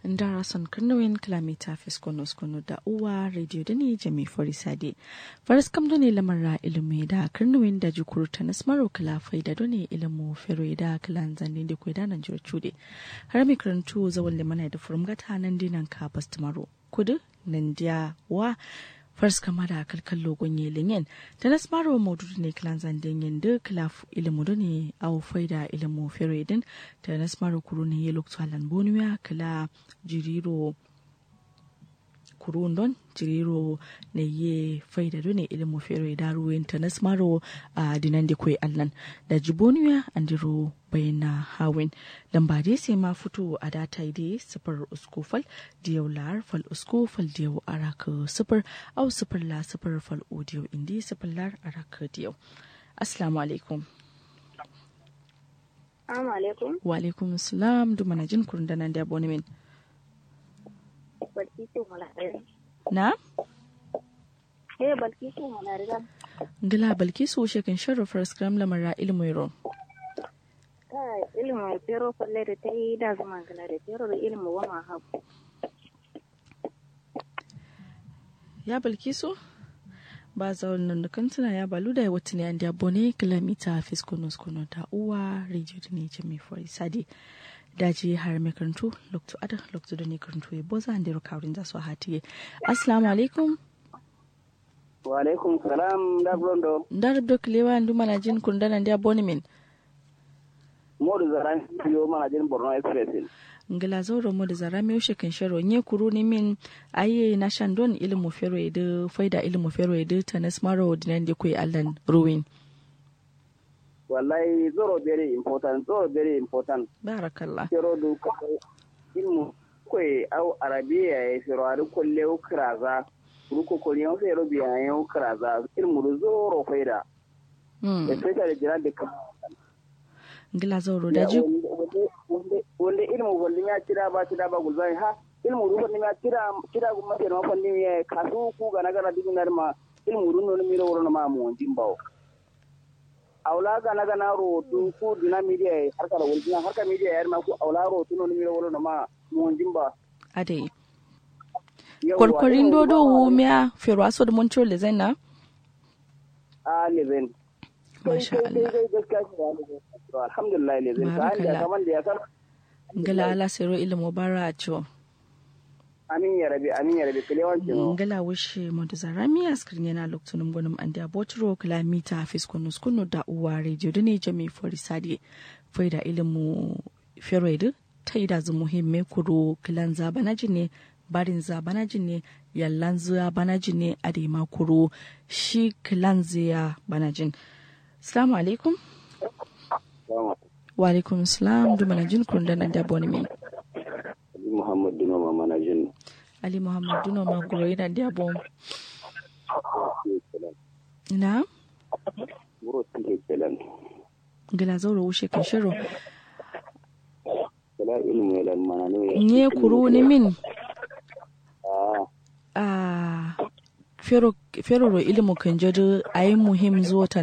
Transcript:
ndara son karnawin kilomita fiskono skono da uwa radio da ne jami forisade faras kam done lamarra ilimi da karnawin da jukuru ta nasmaro kilafai da done ilimu fero da kilan zanen da kwai da nan jira cude har mai karantu zawon limana da furumgata nan dinan ka bastimaro kudu nan dia wa fars kama da kalkan logon yelin da nasmaro maududu ne kilan zanden yin da kilaf ilimu da ne au faida ilimu fero idin da nasmaro kuru ne ya lokacin halan bonuya kila jiriro kurun don jiriro ne ye faida do ne ilimu fero da ruwen ta nasmaro a dinan da kwai allan da jiboniya andiro bayana hawin lamba dai sai ma fito a data dai sifar usko fal diyau lar fal usko fal diyau araka sifar au sifar la sifar fal odiyo indi sifar lar araka diyau assalamu alaikum Assalamu alaikum. wa alaikum assalam du mana jin kurun danan da abonemin Balkisu Malariya. na Eh Balkisu Malariya. ngila balkisu shekin sharrafar scrum lamara ilmu yaro Ta ilimin fero falle da ta yi da zama gana da fero da ilimin wama habu. ya balkisu ba zaun nan da kantuna ya balu da wata ne an da bone kilomita fiskonos kono ta uwa radio da ne jami for sadi daji har mai karantu lokto ada lokto da ne karantu ya boza an da rukawrin za su hatiye assalamu alaikum wa alaikum salam da blondo da rubdo kilewa ndu mana jin kundanan da bone min modu zaran yo mana jin borno express ngila zauro mu da zara mi ushe kan sharo nye kuru ni min aye na shandon ilmu fero edu faida ilmu fero edu tanas maro dinan de kuy allan ruwin wallahi zoro very important zoro very important barakallah fero du ko ilmu koy au arabiya e fero ari kolle o kraza ruko ko ni o fero biya e o kraza ilmu du zoro faida hmm especially jiran de kam ngila zauro da ji wanda ilmu wanda ya kira ba kira ba gulzai ha ilmu ru wanda ya kira kira gumma ke ma fandi ya kasu ku ga na gara dinar ma ilmu ru no mi ro no ma mu jin bawo aula ga na ga na ro tu ku dina media har kala wulina har ka media yar ma ku aula ro tu no mi ro no ma mu jin ba ade korkorin dodo wumiya fero aso da moncho le zaina a leven Masha Allah. alhamdulillah leven ka Barakallah. anda kaman da ya san ngila ala sero ilmu bara a ciwo amin ya rabi amin ya rabi kilewanci no ngala wishe mo da zara mi askrin yana loktunum gonum andi abotro kilomita fiskonus kunu da uwa radio da ne jami for sadi faida ilmu fero edu ta yi da zu muhimme kuro kilan zabanaji ne barin zabanaji ne yallan zuwa banaji ne a da ma kuro shi kilan ziya banajin salamu alaikum wa alaikum salam du manajin kurun da nan da boni mai Muhammad Dino Mama na jin ali muhammad duno ma guro yana da bom na Muro suke kelan. ngila zauro wushe kan shiro Kala ilmu ya lan mana ne. nye kuru ni min Ah, a fero fero ro ilimu kan jadu ayi muhim zuwa ta